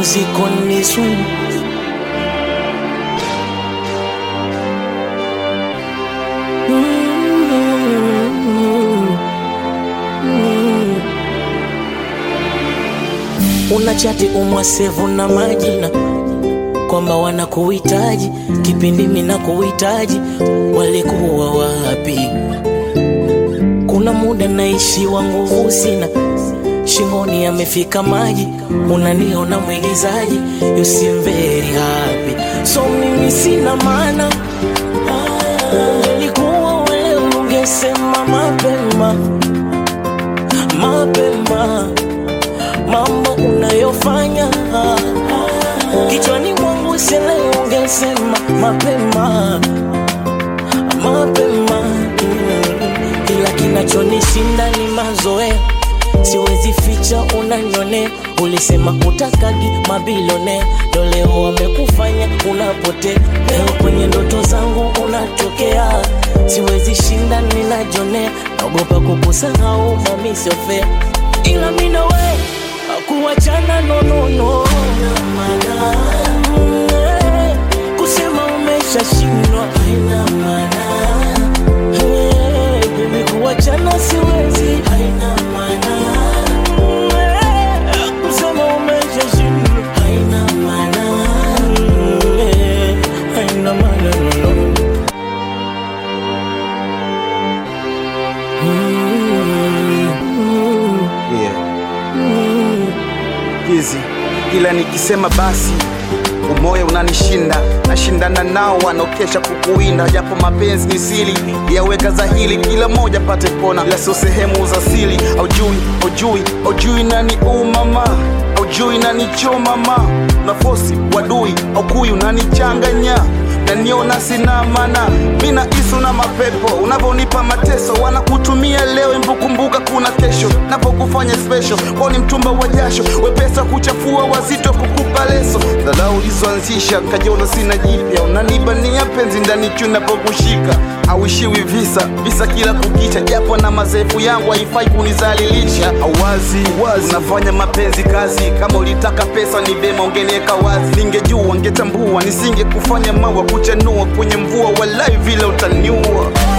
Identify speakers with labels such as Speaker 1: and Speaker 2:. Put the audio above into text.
Speaker 1: music on this one. Una chati umwasevu na majina kwamba wanakuhitaji kipindi mimi nakuhitaji, walikuwa wapi? Kuna muda naishiwa nguvu sina, shingoni yamefika maji, unaniona mwigizaji, you seem very happy, so mimi sina maana. Ungelikuwa wewe ungesema mapema mapema mambo unayofanya kichwani mwangu sele, ungesema mapema mapema. Mm, Kila kinachonishinda ni mazoea, siwezi ficha, unanyone. Ulisema utakagi mabilione, ndo leo wamekufanya unapotea. Leo kwenye ndoto zangu unatokea, siwezi shinda, ninajone. Naogopa kukusahau, mami, sio fair, ila mimi na wewe kuachana no no no maana eh, kusema umeshashindwa haina maana eh, baby kuachana siwezi haina maana eh, kusema umeshashindwa haina maana eh, haina maana no no
Speaker 2: Yeah. Gizi, ila nikisema basi umoya unanishinda, nashindana nao wanaokesha kukuinda, japo mapenzi ni siri yaweka dhahiri, kila mmoja pate pona, ila sio sehemu za siri. Aujui, aujui, aujui nani umama, aujui nani chomama, na fosi wadui, aukui unanichanganya naniona sina mana, mina isu na mapepo, unavyonipa mateso wanakutumia leo, imbukumbuka kuna kesho, napokufanya special kwao ni mtumba wa jasho, wepesa kuchafua, wazito kukupa leso, dharau ulizoanzisha kajiona sina jipya, unanibania penzi ndani chu napokushika, auishiwi visa visa kila kukicha, japo na mazefu yangu haifai kunizalilisha, awazi wazi unafanya mapenzi kazi, kama ulitaka pesa ni vema ungeniweka wazi, ningejua ngetambua, nisingekufanya mawa kuchanua kwenye mvua, walai vile utaniua